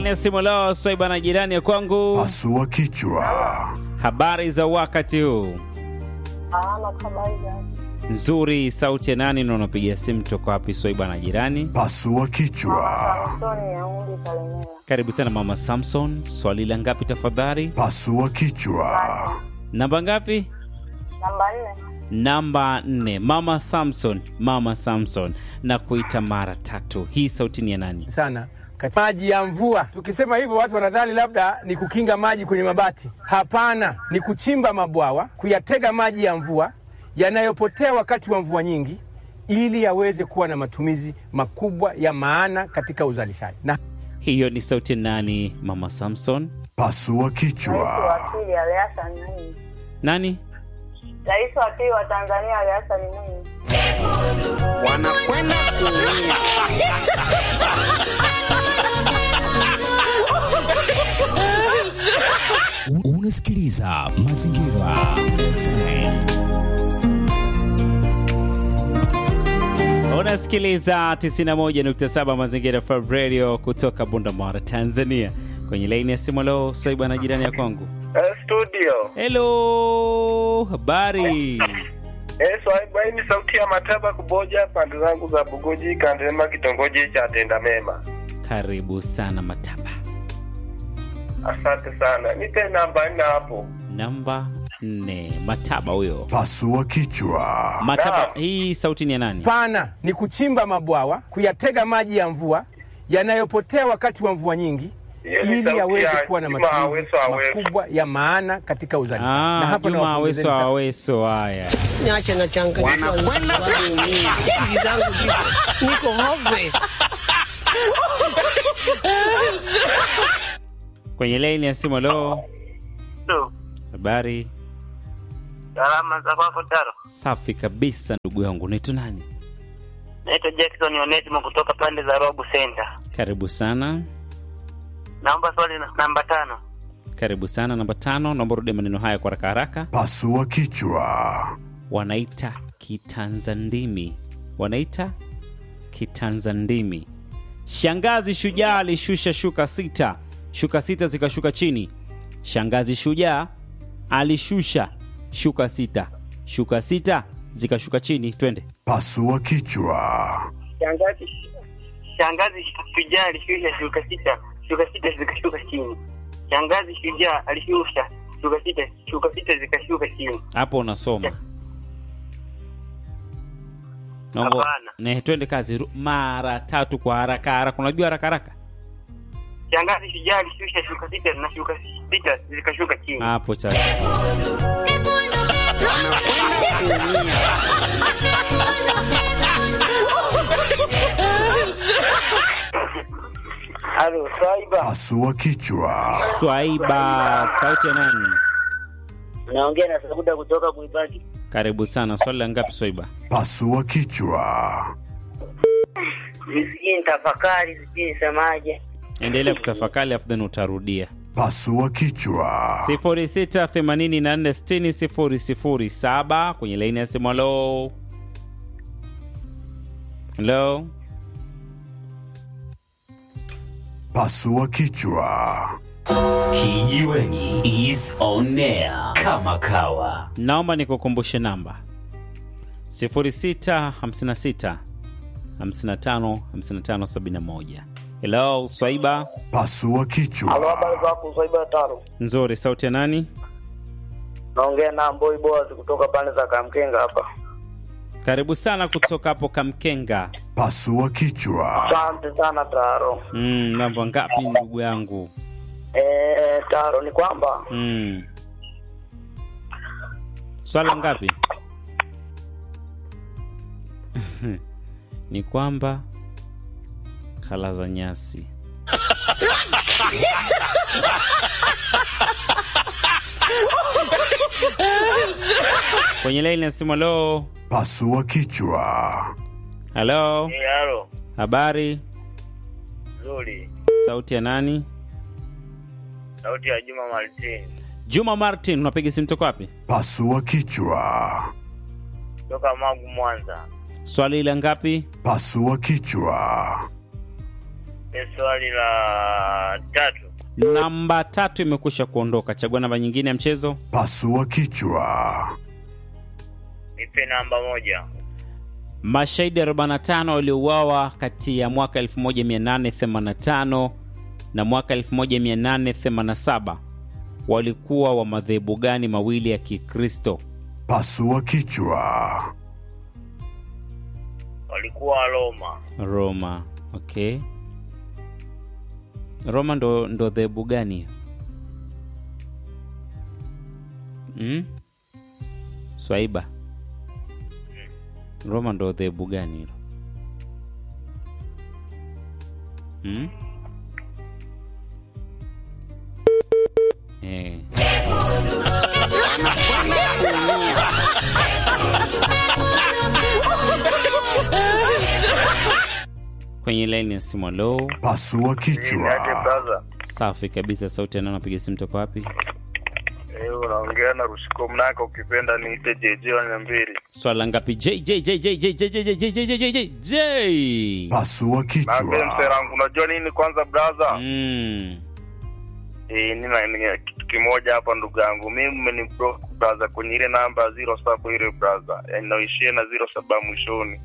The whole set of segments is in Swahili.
laini ya simu leo Swaiba na jirani ya kwangu, Pasua kichwa. habari za wakati huu? Salama, habari za Nzuri. Sauti ya nani na unapiga simu toka wapi? Swaiba na jirani, Pasua kichwa. Samsoni ya Udi Kalemera. karibu sana mama Samson. Swali la ngapi tafadhali? Pasua kichwa. Namba ngapi? Namba nne, Namba nne. Mama Samson, mama Samson, na kuita mara tatu. Hii sauti ni ya nani? sana Kati- maji ya mvua. Tukisema hivyo watu wanadhani labda ni kukinga maji kwenye mabati. Hapana, ni kuchimba mabwawa, kuyatega maji ya mvua yanayopotea wakati wa mvua nyingi, ili yaweze kuwa na matumizi makubwa ya maana katika uzalishaji. Na Hiyo ni sauti ya nani? Mama Samson. Pasua rais kichwa. wa pili Ali Hassan Mwinyi. Nani? Rais wa pili wa Tanzania Ali Hassan Mwinyi. wanakwenda kuumia. Unasikiliza Mazingira FM. Unasikiliza 91.7 Mazingira FM Radio kutoka Bundamara, Tanzania. Kwenye laini ya simu leo Swaiba na jirani ya kwangu. Eh, studio Hello, habari? eh, swaiba hii ni sauti ya mataba kuboja pande zangu za bugoji kandema kitongoji cha tenda mema Karibu sana Mataba. asante sana nipe namba nne hapo Namba nne. Mataba huyo. Pasua kichwa. Mataba, Naam. hii sauti ni ya nani? pana ni kuchimba mabwawa, kuyatega maji ya mvua yanayopotea wakati wa mvua nyingi, Hiyo ni ili sauti yaweze ya kuwa na Juma matumizi Aweso Aweso. makubwa ya maana katika uzalishaji. Ah, hapa Juma nawapongezeni Aweso sana. Aweso. Haya, Niache na changanyikiwa. Wanakwenda kuumia. Akili zangu ziko- niko hopeless. kwenye laini ya simu leo. Habari Salama za kwako Taro. safi kabisa, ndugu yangu. Unaitwa nani? Naitwa Jackson Onesimo kutoka pande za Robu Center. Karibu sana, Naomba swali na- namba tano. karibu sana. Namba tano, naomba rudi maneno haya kwa haraka haraka. Pasua kichwa. Wanaita kitanzandimi, wanaita kitanzandimi. Shangazi shujaa alishusha shuka sita, shuka sita zikashuka chini. Shangazi shujaa alishusha shuka sita, shuka sita zikashuka chini. Twende. Pasua kichwa. Shangazi Shangazi shujaa alishusha shuka sita, shuka sita zikashuka chini. Shangazi shujaa alishusha shuka sita, shuka sita zikashuka chini. Hapo unasoma. Naomba Hapana. ne, twende kazi ru- mara tatu kwa haraka haraka. Unajua haraka haraka Shangazi shujaa alishusha shuka sita na shuka sita zikashuka chini. hapo cha Halo, Swaiba. Pasua kichwa. Swaiba. Sauti ya nani? Naongea na Sabuda kutoka Kuibaki. Karibu sana. Swali la ngapi Swaiba? Pasua kichwa. Sijui nitafakari, sijui nisemaje. Endelea kutafakari afu then utarudia. Pasua kichwa. 0684600007 kwenye laini ya simu. Halo, halo, Pasua kichwa. Kijiweni is on air kama kawa. naomba nikukumbushe namba 0656 55 55 71. Hello, Swaiba. Pasua kichwa. habari zako swaiba taro Nzuri, sauti ya nani? naongea na mboi boas kutoka pande za kamkenga hapa Karibu sana kutoka hapo Kamkenga. Pasua kichwa. asante sana taro Mm, namba ngapi ndugu yangu? eh, taro ni kwamba Mm. Swala ngapi? ni kwamba kala za nyasi. Kwenye laini ya simu, halo. Pasua kichwa. Halo, Halo, habari? nzuri. Sauti ya nani? Sauti ya Juma Martin Juma Martin, unapiga simu toka wapi? Pasua kichwa. kutoka Magu, Mwanza. Swali la ngapi? Pasua kichwa. Ni swali la tatu. Namba tatu imekwisha kuondoka. Chagua namba nyingine ya mchezo. Pasua kichwa. Nipe namba moja. Mashahidi 45 waliouawa kati ya mwaka 1885 na mwaka 1887 walikuwa wa madhehebu gani mawili ya Kikristo? Pasua kichwa. Walikuwa Roma. Roma. Okay. Roma ndo ndo dhehebu gani hiyo? Mm? Swaiba. Roma ndo dhehebu gani hilo? Mm? Eh. Kwenye line ya simu low. Pasua Niaje kichwa. brother? Safi kabisa, sauti ya nani napiga simu toka wapi? Eh, unaongea na Rushiko Mnaka, ukipenda niite JJ wa Nyambiri. Swala ngapi? J J J J J J J J J J J J J J. Pasua Naambia mzee kichwa. wangu, unajua nini kwanza brother? Mm. Eh, nina nina kitu kimoja hapa ndugu yangu. Mimi mmeniblock brother kwenye ile namba 07 ile brother. Yaani naishia na 07 mwishoni.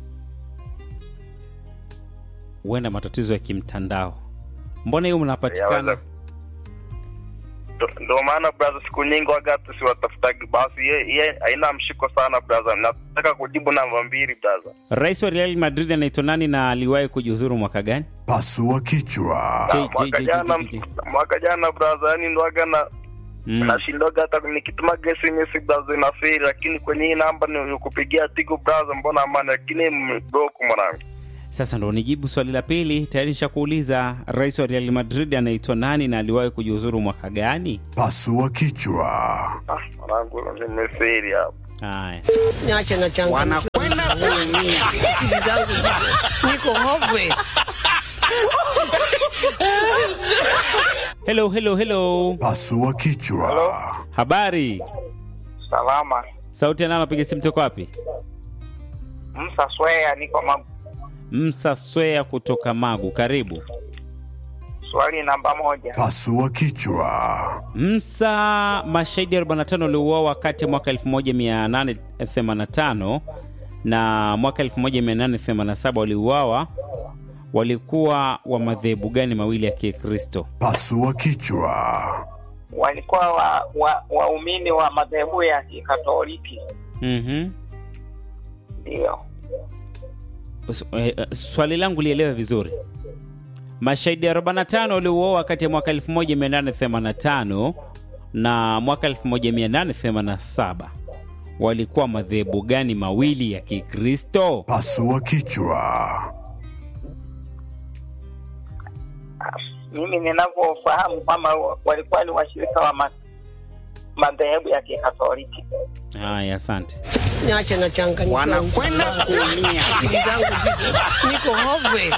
Huenda matatizo ya kimtandao. Mbona hiyo mnapatikana? Yaweza- Ndo- Ndo maana brother, siku nyingi wagatu siwatafutagi basi, ye ye haina mshiko sana brother. Nataka kujibu namba mbili brother. Rais wa Real Madrid anaitwa nani na aliwahi kujiuzuru mwaka gani? Pasua kichwa. J, Ah, J, mwaka J, jana J, J, J. mwaka jana brother, yani ndo aga na Mm. nashindoga hata nikituma SMS brother inaferi, lakini kwenye hii namba ni kupigia tigo brother, mbona amani, lakini mblock mwanangu. Sasa ndo nijibu swali la pili. Tayari nishakuuliza rais wa Real Madrid anaitwa nani na aliwahi kujiuzuru mwaka gani? Pasua kichwa. Ah, mwanangu nimeferi hapo. Haya. Niache na changa. wanakwenda kuumia. Akili zangu ziko- niko hopeless. Hello, hello, hello. Pasua kichwa. Habari. Salama. Sauti ya nani napiga simu toka wapi? Msa Swea, niko ma... Msa Swea kutoka Magu. Karibu. swali namba moja. Pasua kichwa. Msa, mashahidi 45 waliuawa kati ya mwaka 1885 na mwaka 1887 waliuawa, walikuwa wa madhehebu gani mawili ya Kikristo? Pasua kichwa. Walikuwa wa, wa, waumini wa madhehebu ya Kikatoliki, Mhm. ndio. S- eh, eh, Swali langu lielewe vizuri. Mashahidi 45 waliuawa kati ya mwaka 1885 na mwaka 1887 walikuwa madhehebu gani mawili ya Kikristo? Pasua kichwa. Mimi ninavyofahamu kwamba walikuwa ni washirika wa ma, madhehebu ya Kikatoliki. Haya, asante. Niache na changa. Wanakwenda kuumia. Akili zangu ziko- niko hopeless.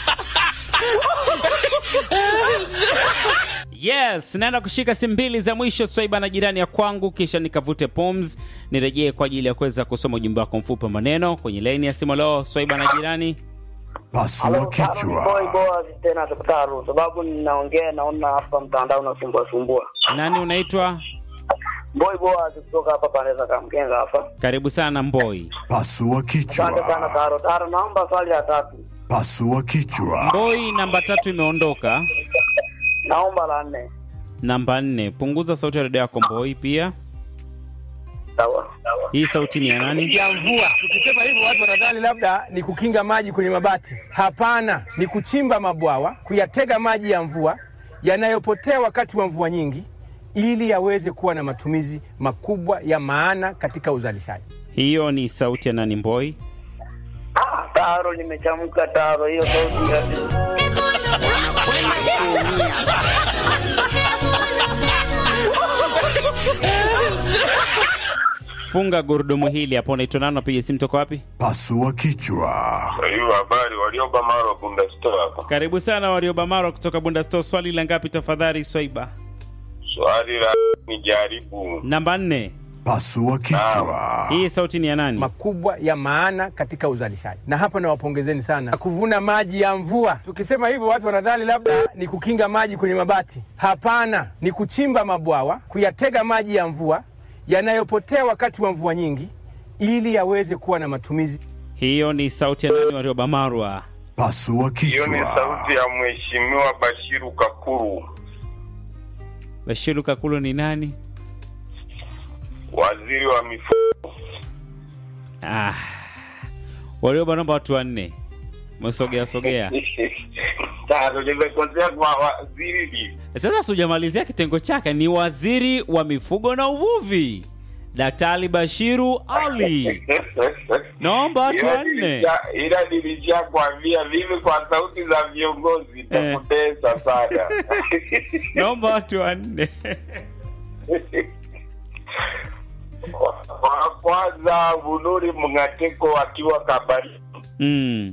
Yes, naenda kushika simu mbili za mwisho Swaiba na jirani ya kwangu, kisha nikavute pums nirejee kwa ajili ya kuweza kusoma ujumbe wako mfupi wa maneno kwenye laini ya simu. Leo Swaiba na jirani, Pasua kichwa. boa tena tataru sababu ninaongea naona hapa mtandao unasumbua sumbua nani unaitwa? boy boa kutoka hapa pande za kamkenga hapa Karibu sana Mboi. Pasua asante sana kichwa. taro taro naomba swali la tatu Pasua kichwa. Mboi namba tatu imeondoka. naomba la nne Namba nne, punguza sauti ya redio yako Mboi. Pia sawa hii sauti ni ya nani? ya mvua. Tukisema hivyo watu wanadhani labda ni kukinga maji kwenye mabati. Hapana, ni kuchimba mabwawa, kuyatega maji ya mvua yanayopotea wakati wa mvua nyingi, ili yaweze kuwa na matumizi makubwa ya maana katika uzalishaji. Hiyo ni sauti ya nani Mboi? ah, taro nimechamka taro hiyo sauti ya Funga gurudumu hili hapo. Unaitwa nani? Unapiga simu toka wapi? Pasua kichwa. Hiyo habari walioba maro bunda store hapa. Karibu sana Wariobamaro kutoka Bunda Store. Swali la ngapi tafadhali Swaiba? Swali la ni jaribu Namba nne. Pasua kichwa. Hii sauti ni ya nani? makubwa ya maana katika uzalishaji, na hapa nawapongezeni sana. Kuvuna maji ya mvua, tukisema hivyo watu wanadhani labda ni kukinga maji kwenye mabati. Hapana, ni kuchimba mabwawa, kuyatega maji ya mvua yanayopotea wakati wa mvua nyingi, ili yaweze kuwa na matumizi. Hiyo ni sauti ya nani? Warioba Marwa. Pasua Hiyo ni kichwa. sauti ya Mheshimiwa Bashiru Kakuru, Bashiru Kakulu ni nani? waziri wa mifugo. Ah. Warioba, naomba watu wanne. Msogea sogea. Tano, nimekosea kwa waziri. Sasa sijamalizia kitengo chake, ni waziri wa mifugo na uvuvi, Daktari Bashiru Ali. Naomba watu Ila wanne. nilisha- ila nilishakwambia mimi kwa sauti za viongozi nitakutesa sana. Naomba watu wanne. Wa kwanza Bunuri Mngateko akiwa Kabari, Mm.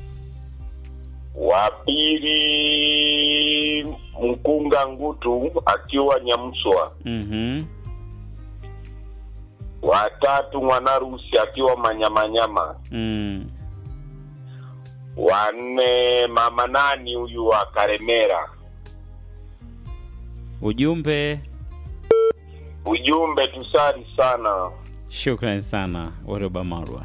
wa pili Mkunga Ngutu akiwa Nyamswa, Mhm. wa tatu Mwanarusi akiwa Manyamanyama, Mm. wa nne mama nani huyu wa Karemera. Ujumbe. Ujumbe tusali sana. Shukran sana Warioba Marwa.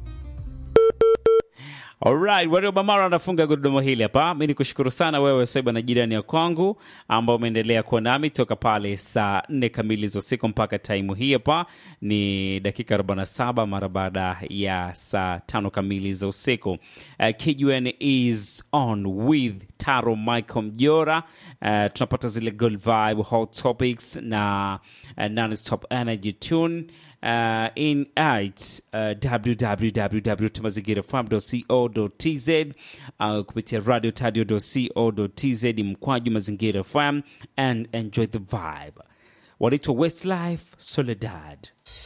Alright, Warioba Marwa anafunga gurudumu hili hapa. Mi ni kushukuru sana wewe Swaiba na jirani ya kwangu ambao umeendelea kuwa nami toka pale saa nne kamili za usiku mpaka taimu hii hapa ni dakika 47 mara baada ya saa tano kamili za usiku. Uh, KUN is on with Taro Michael Mjora. Uh, tunapata zile good vibe, hot topics na uh, non-stop energy tune uh, in at uh, www.mazingirafm.co.tz uh, kupitia radio tadio.co.tz mkwaju mazingira fm and enjoy the vibe wanaitwa westlife soledad